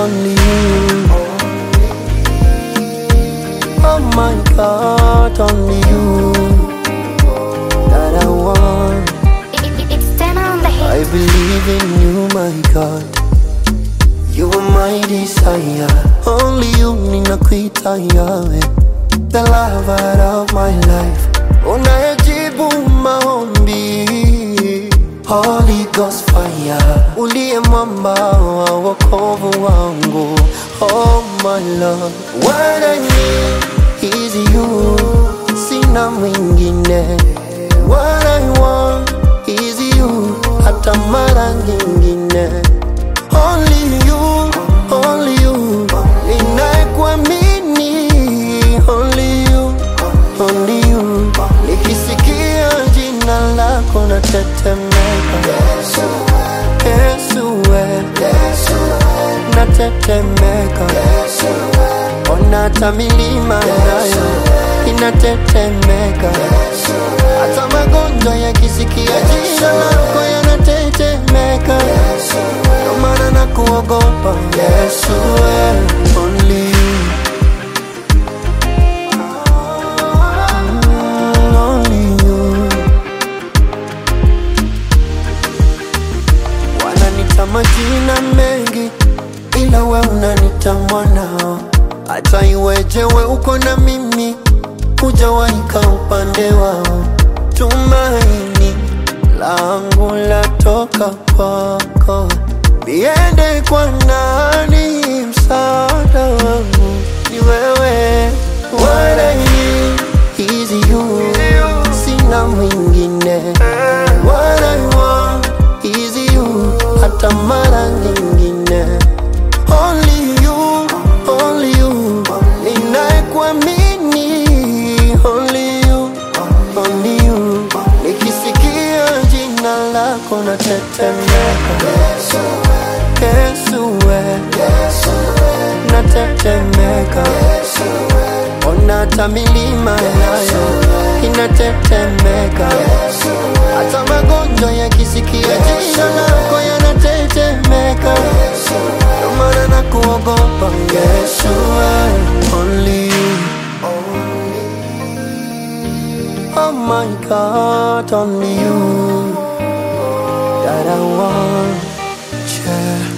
only you. Oh my God, only you that I want. It- it- It's ten on the I hit. believe in you, my God. You are my desire. Only you ninakuita Yahweh, the lover of my life. Unayejibu maombi, Holy Ghost fire, uliye mwamba wa wokovu wangu. Oh my Lord, what I need is you, sina mwingine. What I want is you, hata mara nyingine. Only you, only you, ninayekuamini. Only you, only you, nikisikia jina lako natetemeka. Yesu we, natetemeka. Ona hata milima nayo inatetemeka. Hata magonjwa yakisikia jina lako yanatetemeka. Ndio maana nakuogopa Yesu, wewe only you. Mm, only you. Wananita majina mengi, ila we unanita mwanao. Hata iweje we uko na mimi, hujawaika upande wao. Tumaini langu latoka kwako, niende kwa nani? Msaada wangu ni wewe. What I need is you, sina mwingine. What I want is you, hata mara nyingine. Only you, only you, ninayekuamini. Only you, only you, nikisikia jina lako natetemeka. Yesu we, natetemeka. Ona hata milima nayo inatetemeka. Hata magonjwa yakisikia jina lako yanatetemeka. Ndio maana nakuogopa Yesu, wewe, only you. Oh my God, only you that I want. Yeah.